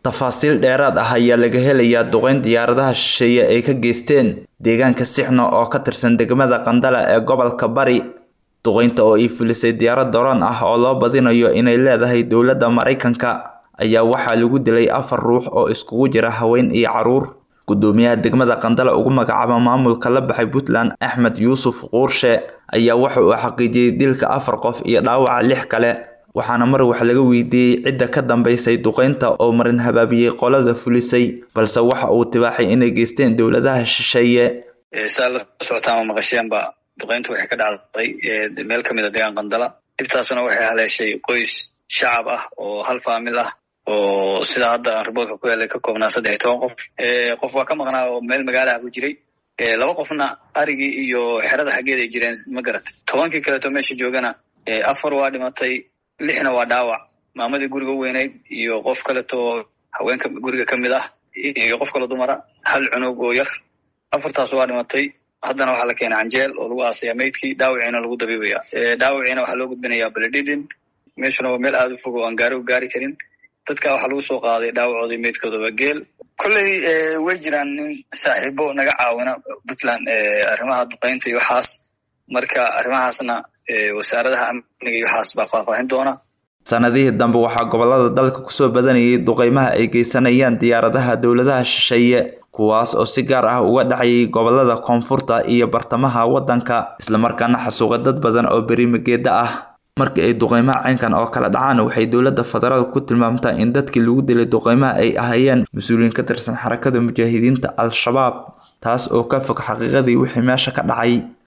tafaasiil dheeraad ah ayaa laga helayaa duqeyn diyaaradaha shisheeye ay ka geysteen deegaanka sixno oo ka tirsan degmada qandala ee gobolka bari duqeynta oo ay fulisay diyaarad doron ah oo loo badinayo inay leedahay dowladda maraykanka ayaa waxaa lagu dilay afar ruux oo iskugu jira haween iyo caruur gudoomiyaha degmada qandala ugu magacaaba maamulka la baxay puntland axmed yuusuf quurshe ayaa waxa uu xaqiijiyey dilka afar qof iyo dhaawaca lix kale waxaana mar wax laga weydiiyey cidda ka dambeysay duqeynta oo marin habaabiyey qolada fulisay balse waxa uu tibaaxay inay geysteen dowladaha shisheeye saa la socotaan ma maqasheenba duqeyntu waxay ka dhacday meel ka mid a deegaan qandala dhibtaasuna waxay haleeshay qoys shacab ah oo hal faamil ah oo sida hadda riboodka ku helay ka koobnaa saddex iyo toban qof qof waa ka maqnaa oo meel magaalaha ku jiray laba qofna arigii iyo xerada xaggeed ay jireen ma garat tobankii kaleeto meesha joogana afar waa dhimatay lixna waa dhaawac maamadii guriga u weynayd iyo qof kaleto haweenka guriga ka mid ah iyo qof kale dumara hal cunug oo yar afartaas waa dhimatay haddana waxaa la keenay canjeel oo lagu aasaya maydkii dhaawiciina lagu dabiibaya dhaawiciina waxaa loo gudbinayaa beledidin meeshuna waa meel aada u fog oo aan gaari u gaari karin dadka waxaa lagu soo qaaday dhaawacoodii meydkoodaba geel kolley way jiraan nin saaxiibo naga caawina puntland arrimaha duqeynta iyo waxaas marka arrimahaasna wasaaradaha amniga iyo waxaas baa faahfaahin doona sanadihii dambe waxaa gobolada dalka kusoo badanayay duqeymaha ay geysanayaan diyaaradaha dowladaha shisheeye kuwaas oo si gaar ah uga dhacayay gobolada koonfurta iyo bartamaha waddanka islamarkaana xasuuqa dad badan oo berimageeda ah markii ay duqeymaha caynkan oo kala dhacaan waxay dowladda federaalk ku tilmaamtaa in dadkii lagu dilay duqeymaha ay ahaayeen mas-uuliyiin ka tirsan xarakada mujaahidiinta al-shabaab taas oo ka fog xaqiiqadii wixii meesha ka dhacay